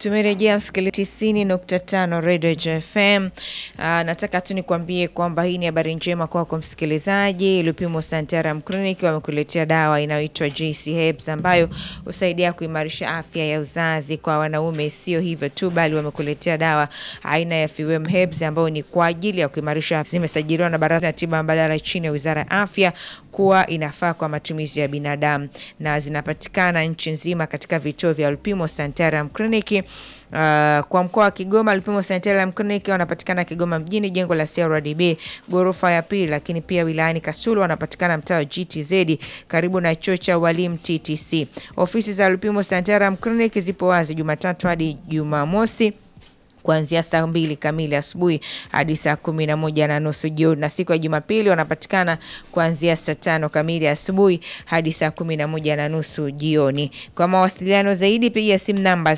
Tumerejea msikilizaji tisini nukta tano Radio JFM. Uh, nataka tu nikwambie kwamba hii ni habari njema kwako msikilizaji. Lupimo Santarum Clinic wamekuletea dawa inayoitwa JC Herbs ambayo husaidia kuimarisha afya ya uzazi kwa wanaume. Sio hivyo tu, bali wamekuletea dawa aina ya FEWM Herbs ambayo ni kwa ajili ya kuimarisha. Zimesajiliwa na Baraza la Tiba Mbadala chini ya Wizara ya Afya kuwa inafaa kwa matumizi ya binadamu na zinapatikana nchi nzima katika vituo vya Lupimo Santarum Clinic. Uh, kwa mkoa wa Kigoma Lupimo Sanitarium Clinic wanapatikana Kigoma mjini, jengo la CRDB ghorofa ya pili, lakini pia wilayani Kasulu wanapatikana mtaa wa GTZ karibu na chuo cha walimu TTC. Ofisi za Lupimo Sanitarium Clinic zipo wazi Jumatatu hadi Jumamosi kuanzia saa mbili kamili asubuhi hadi saa kumi na moja na nusu jioni, na siku ya Jumapili wanapatikana kuanzia saa tano kamili asubuhi hadi saa kumi na moja na nusu jioni. Kwa mawasiliano zaidi piga simu namba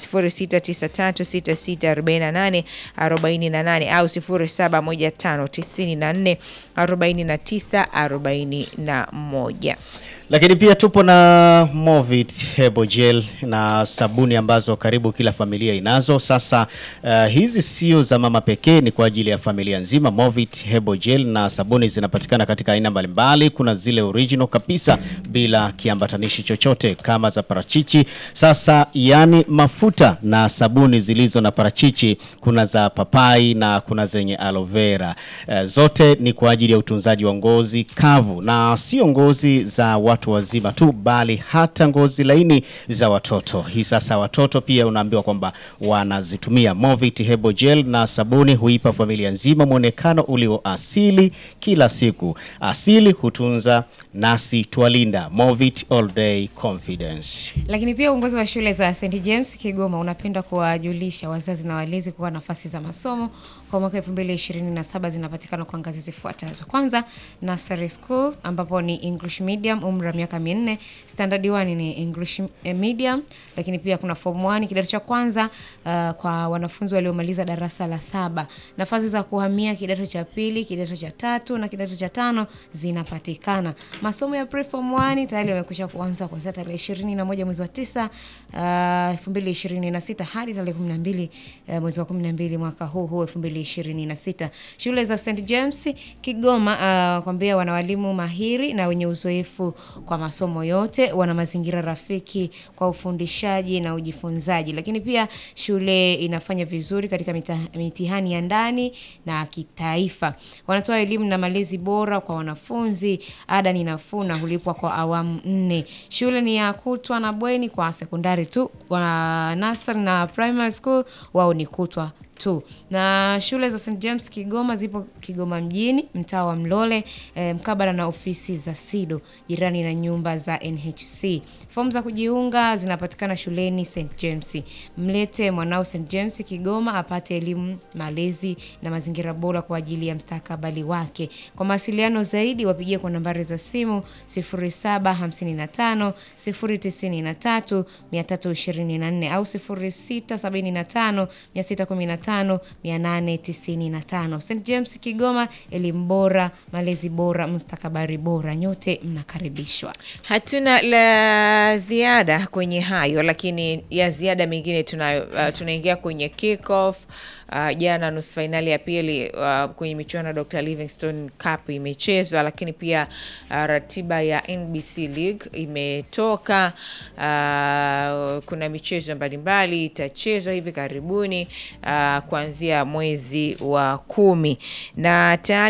0693664848 au 0715944941. Lakini pia tupo na Movit Hebo Gel na sabuni ambazo karibu kila familia inazo. Sasa uh, hizi sio za mama pekee, ni kwa ajili ya familia nzima. Movit Hebo Gel na sabuni zinapatikana katika aina mbalimbali. Kuna zile original kabisa bila kiambatanishi chochote kama za parachichi. Sasa yani mafuta na sabuni zilizo na parachichi, kuna za papai na kuna zenye aloe vera. Uh, zote ni kwa ajili ya utunzaji wa ngozi kavu na sio ngozi za watu wazima tu bali hata ngozi laini za watoto. Hii sasa watoto pia unaambiwa kwamba wanazitumia Movit Hebo Gel na sabuni huipa familia nzima mwonekano ulio asili kila siku. Asili hutunza nasi twalinda. Movit All Day Confidence. Lakini pia uongozi wa shule za St James Kigoma unapenda kuwajulisha wazazi na walezi kuwa nafasi za masomo kwa mwaka 2027 zinapatikana kwa ngazi zifuatazo. Kwanza, nursery school ambapo ni English medium umri wa miaka minne, standard 1 ni English medium, lakini pia kuna form 1 kidato cha kwanza uh, kwa wanafunzi waliomaliza darasa la saba. Nafasi za kuhamia kidato cha pili, kidato cha tatu na kidato cha tano zinapatikana. Masomo ya preform 1 tayari yamekwisha kuanza kuanzia tarehe 21 mwezi wa 9 uh, 2026 hadi tarehe 12 uh, mwezi wa 12 mwaka huu huu 2026. Shule za St James Kigoma uh, kwambia wana walimu mahiri na wenye uzoefu kwa masomo yote, wana mazingira rafiki kwa ufundishaji na ujifunzaji, lakini pia shule inafanya vizuri katika mita, mitihani ya ndani na kitaifa. Wanatoa elimu na malezi bora kwa wanafunzi, ada ni nafuu na hulipwa kwa awamu nne. Shule ni ya kutwa na bweni kwa sekondari tu, wa nursery na primary school wao ni kutwa tu. Na shule za St James Kigoma zipo Kigoma mjini, mtaa wa Mlole, e, mkabala na ofisi za SIDO, jirani na nyumba za NHC. Fomu za kujiunga zinapatikana shuleni St James. Mlete mwanao St James Kigoma apate elimu, malezi na mazingira bora kwa ajili ya mstakabali wake. Kwa mawasiliano zaidi wapigie kwa nambari za simu 0755 093 324 au 0675 615 895. St James Kigoma, elimu bora, malezi bora, mustakabari bora. Nyote mnakaribishwa. Hatuna la ziada kwenye hayo, lakini ya ziada mengine tunayo. Uh, tunaingia kwenye kick off. Uh, jana nusu fainali ya pili uh, kwenye michuano ya Dr. Livingstone Cup imechezwa, lakini pia uh, ratiba ya NBC League imetoka. Uh, kuna michezo mbalimbali itachezwa hivi karibuni uh, kuanzia mwezi wa kumi na tayari